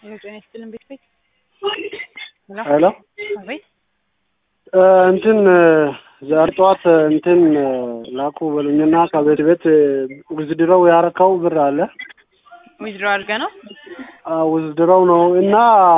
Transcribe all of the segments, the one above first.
ጤና ይስጥልን ቤት ቤት ሄሎ አቤት እንትን ዛሬ ጠዋት እንትን ላኩ በሉኝና ከቤት ቤት ውዝድረው ያረካው ብር አለ ዊዝድሮ አድርገ ነው ውዝድረው ነው እና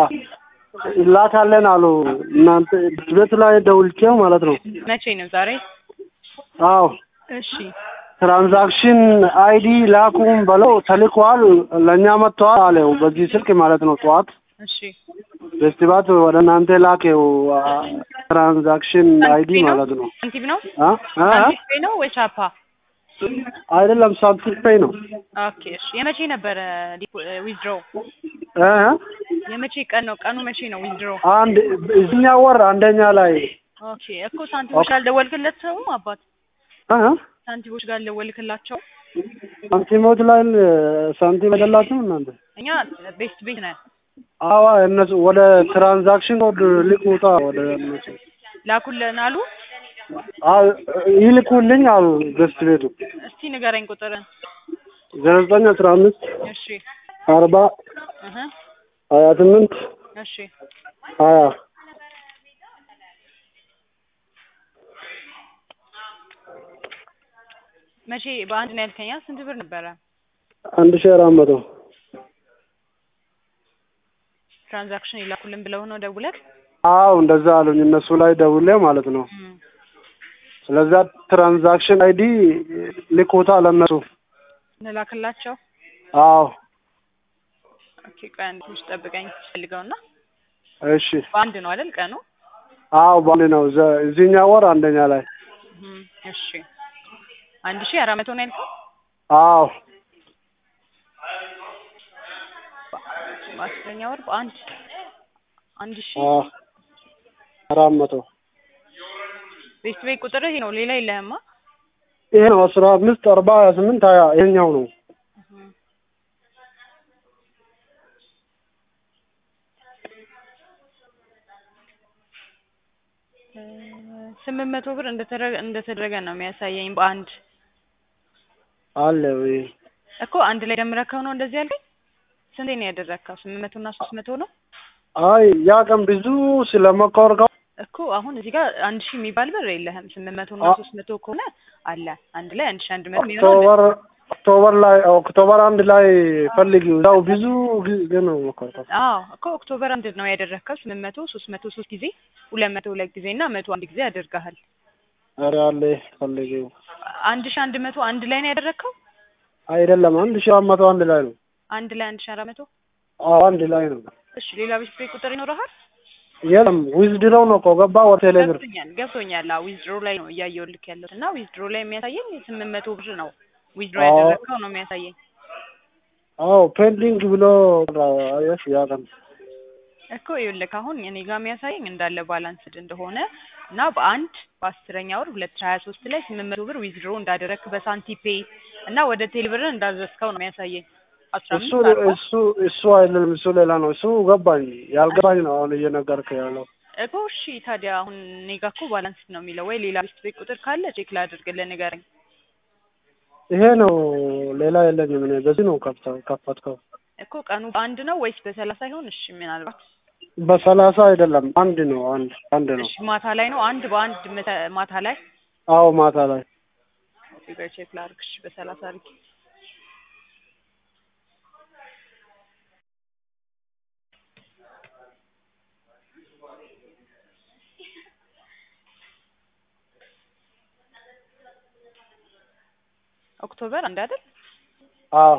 ላካለን አሉ እናንተ ቤት ላይ ደውልቼው ማለት ነው መቼ ነው ዛሬ አዎ እሺ ትራንዛክሽን አይዲ ላኩም በለው ተልኳል ለእኛ መጥተዋል አለው በዚህ ስልክ ማለት ነው ጠዋት እሺ ፌስቲቫት ወደ እናንተ ላከው ትራንዛክሽን አይዲ ማለት ነው ሳንቲም ነው አ አ ሳንቲም ፔይ ነው ወይ ቻፓ አይደለም ሳንቲም ፔይ ነው ኦኬ እሺ የመቼ ነበረ ዊዝድሮ እ የመቼ ቀን ነው ቀኑ መቼ ነው ዊዝድሮ አንድ እዚኛ ወር አንደኛ ላይ ኦኬ እኮ ሳንቲሞች ጋር አልደወልክላቸውም አባት እ ሳንቲሞች ጋር አልደወልክላቸው ሳንቲሞች ላይ ሳንቲም አይደላችሁም እናንተ እኛ ቤስት ቤት ነን አዋ እነሱ ወደ ትራንዛክሽን ኮድ ልኩታ ወደ እነሱ ላኩልን አሉ አዎ ይልኩልኝ አሉ ገስት ቤቱ እስቲ ንገረኝ ቁጥርን ዘጠኝ አስራ አምስት እሺ አርባ እህ ሀያ ስምንት እሺ ሀያ መቼ በአንድ ነው ያልከኛ ስንት ብር ነበረ አንድ ሺህ አራት መቶ ትራንዛክሽን ይላኩልን ብለው ነው ደውለህ አዎ እንደዛ አሉኝ እነሱ ላይ ደውሌ ማለት ነው እም። ስለዛ ትራንዛክሽን አይዲ ልኮታ ለእነሱ እንላክላቸው አዎ ኦኬ ቆይ አንድ ትንሽ ጠብቀኝ ፈልገውና እሺ በአንድ ነው አይደል ቀኑ አዎ ባንድ ነው ዘ- እዚህኛ ወር አንደኛ ላይ እም፣ እሺ አንድ ሺህ አራት መቶ ነው ያልከው አዎ በአስረኛ ወር በአንድ አንድ ሺህ አዎ አራት መቶ ቤት ቤት ቁጥር ይሄ ነው ሌላ የለህማ ይሄ ነው አስራ አምስት አርባ ሀያ ስምንት ሀያ ይሄኛው ነው እ፣ ስምንት መቶ ብር እንደተደረገ እንደተደረገ ነው የሚያሳየኝ በአንድ አለ ወይ እኮ አንድ ላይ ደምረከው ነው እንደዚህ ያልከኝ ስንቴ ነው ያደረግከው ስምንት መቶ እና ሶስት መቶ ነው አይ ያ ቀን ብዙ ስለመኮርከው እኮ አሁን እዚህ ጋር አንድ ሺህ የሚባል ብር የለህም ስምንት መቶ እና አ- ሶስት መቶ ከሆነ አለ አንድ ላይ አንድ ሺህ አንድ መቶ የሚሆነው ኦክቶበር ኦክቶበር ላይ ኦክቶበር አንድ ላይ ፈልጊው ያው ብዙ ጊዜ ነው መኮርከው አዎ እኮ ኦክቶበር አንድ ነው ያደረግከው ስምንት መቶ ሶስት መቶ ሶስት ጊዜ ሁለት መቶ ሁለት ጊዜ እና መቶ አንድ ጊዜ ያደርግሃል ኧረ አለ ፈልጊው አንድ ሺህ አንድ መቶ አንድ ላይ ነው ያደረግከው አይደለም አንድ ሺህ አራት መቶ አንድ ላይ ነው አንድ ላይ አንድ ሺህ አራት መቶ አዎ አንድ ላይ ነው እሺ ሌላ ቤት ቤት ቁጥር ይኖረሃል የለም ዊዝድሮው ነው እኮ ገባ ወደ ቴሌብር ገብቶኛል ገብቶኛል አዎ ዊዝድሮ ላይ ነው እያየሁልክ ያለሁት እና ዊዝድሮ ላይ የሚያሳየኝ ስምንት መቶ ብር ነው ዊዝድሮ አዎ። ያደረግከው ነው የሚያሳየኝ አዎ ፔንዲንግ ብሎ አየሽ ያ ቀን እኮ ይኸውልህ አሁን እኔ ጋር የሚያሳየኝ እንዳለ ባላንስድ እንደሆነ እና በአንድ በአስረኛ ወር ሁለት ሺህ ሀያ ሶስት ላይ ስምንት መቶ ብር ዊዝድሮ እንዳደረግክ በሳንቲፔ እና ወደ ቴሌብር እንዳዘዝከው ነው የሚያሳየኝ አስራ እሱ አምስት አርባ እሱ እሱ አይደለም እሱ ሌላ ነው እሱ ገባኝ ያልገባኝ ነው አሁን እየነገርክ ያለው እኮ እሺ ታዲያ አሁን እኔ ጋር እኮ ባላንስድ ነው የሚለው ወይ ሌላ ቤት ቤት ቁጥር ካለ ቼክ ላድርግልህ ንገረኝ ይሄ ነው ሌላ የለኝም እኔ በዚህ ነው ከፍተው ከፈትከው እኮ ቀኑ በአንድ ነው ወይስ በሰላሳ ይሆን እሺ ምናልባት በሰላሳ አይደለም አንድ ነው አንድ አንድ ነው እሺ ማታ ላይ ነው አንድ በአንድ መተ- ማታ ላይ አዎ ማታ ላይ እዚህ ጋር ቼክ ላድርግ እሺ በሰላሳ አድርጊ ኦክቶበር አንድ አይደል አዎ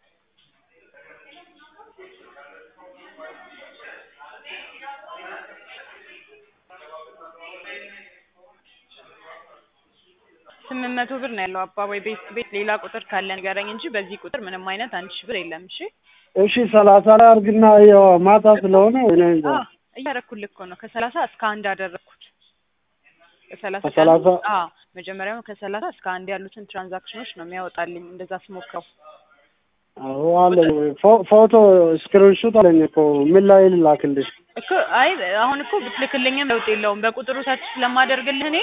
ስምንት መቶ ብር ነው ያለው አባ ወይ ቤት ቤት ሌላ ቁጥር ካለ ንገረኝ እንጂ በዚህ ቁጥር ምንም አይነት አንድ ሺህ ብር የለም እሺ እሺ ሰላሳ ላይ አድርግና ያው ማታ ስለሆነ እኔ እንጃ አዎ እያደረኩልህ እኮ ነው ከሰላሳ እስከ አንድ አደረግኩት ከሰላሳ ከሰላሳ አዎ መጀመሪያው ከሰላሳ እስከ አንድ ያሉትን ትራንዛክሽኖች ነው የሚያወጣልኝ እንደዛ ስሞክረው አዎ አለኝ ፎ- ፎቶ ስክሪንሹት አለኝ እኮ ምን ላይ ልላክልሽ እኮ አይ አሁን እኮ ብትልክልኝም ለውጥ የለውም በቁጥሩ ታች ስለማደርግልህ እኔ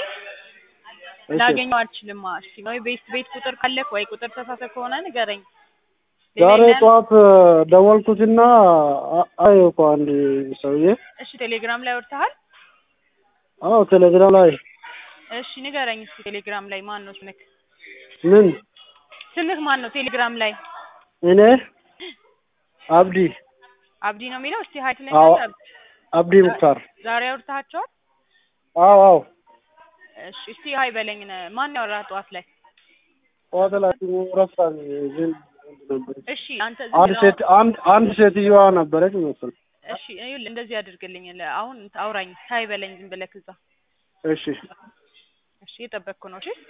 እሺ ላገኘው አልችልም። እሺ ወይ ቤት ቤት ቁጥር ካለክ ወይ ቁጥር ተሳተ ከሆነ ንገረኝ። ዛሬ ሌላ- ጠዋት ደወልኩትና አ- አየሁ እኮ አንድ ሰውዬ። እሺ ቴሌግራም ላይ ወርተሃል? አዎ ቴሌግራም ላይ እሺ ንገረኝ እስኪ ቴሌግራም ላይ ማን ነው ስምክ? ምን ስምህ ማን ነው ቴሌግራም ላይ? እኔ አብዲ አብዲ ነው የሚለው። እስቲ ሀይ ትለኝ አዎ። አለ? አብዲ ሙክታር። ዛሬ አውርተሃቸዋል? አዎ አዎ እሺ እስቲ ሀይ በለኝ። ነ- ማን ያወራህ ጠዋት ላይ? ጠዋት ላይ ረሳኝ። ግን ነበረች እሺ አንተ ዝም አንድ ብለው- ሴት አንድ አንድ ሴትዮዋ ነበረች መሰል። እሺ ይኸውልህ እንደዚህ አድርግልኝ። ለ- አሁን አውራኝ ሀይ በለኝ ዝም ብለህ እዛ። እሺ እሺ እየጠበቅኩ ነው። እሺ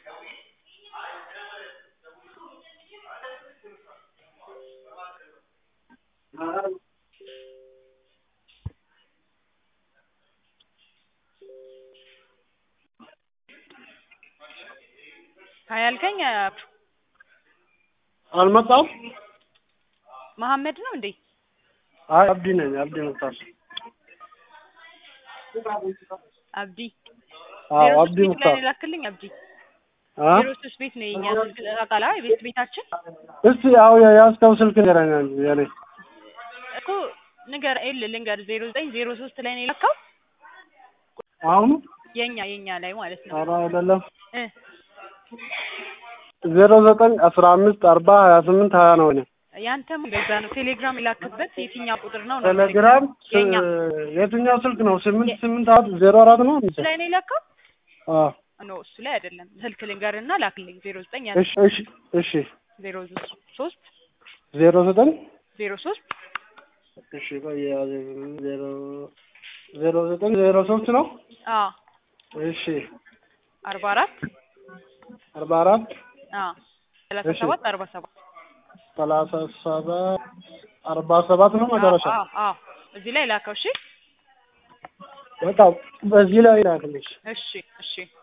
ሀይ አልከኝ። አልመጣም። መሐመድ ነው እንዴ? አይ አብዲ ነኝ። አብዲ ሙክታር። አብዲ አዎ ዜሮ አብዲ ሶስት ቤት ላይ ሙክታር። ነው የላክልኝ። አብዲ አ ዜሮ ሶስት ቤት ነው የኛ ስልክ ታውቃለህ? የቤት ቤታችን እስቲ ያው የያዝከው ስልክ ንገረኝ አንተ የኔ እኮ ንገር ኤል ልንገር ዜሮ ዘጠኝ ዜሮ ሶስት ላይ ነው የላከው አሁኑ የኛ የኛ ላይ ማለት ነው ኧረ አይደለም እ ዜሮ ዘጠኝ አስራ አምስት አርባ ሀያ ስምንት ሀያ ነው እኔ ያንተም እንደዛ ነው። ቴሌግራም የላክበት የትኛው ቁጥር ነው ነው ቴሌግራም የኛ የትኛው ስልክ ነው? ስምንት ስምንት አራት ዜሮ አራት ነው። እሱ ላይ ነው የላከው? አዎ ኖ እሱ ላይ አይደለም። ስልክ ልንገርና ላክልኝ ዜሮ ዘጠኝ እሺ እሺ እሺ ዜሮ ሶስት ዜሮ ዘጠኝ ዜሮ ሶስት እሺ ቆይ ያዘ ዜሮ ዜሮ ዘጠኝ ዜሮ ሶስት ነው። አ እሺ አርባ አራት አርባ አራት አ ሰላሳ እሺ። ሰባት አርባ ሰባት ሰላሳ ሰባት አርባ ሰባት ነው መጨረሻ። አ አ እዚህ ላይ ላከው። እሺ በቃ በዚህ ላይ ላክልሽ። እሺ እሺ